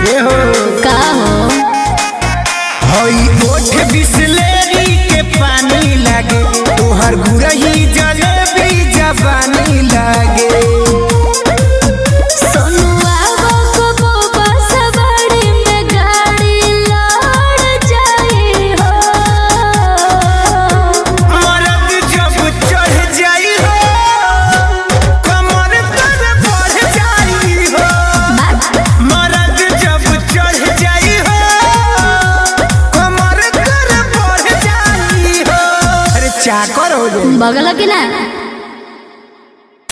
ए हो का हो हई ओठ बिसलेरी के पानी लागे तोहर गुरही जलेबी जवानी लागे सोनुआ को बोबा सवारी में गाड़ी लड़ जाई हो मरद जब चढ़ जाई हो कमर तर बढ़ जाई हो मरद जब चढ़ जाई हो कमर तर बढ़ जाई हो अरे चाकर हो जाई बगल की ना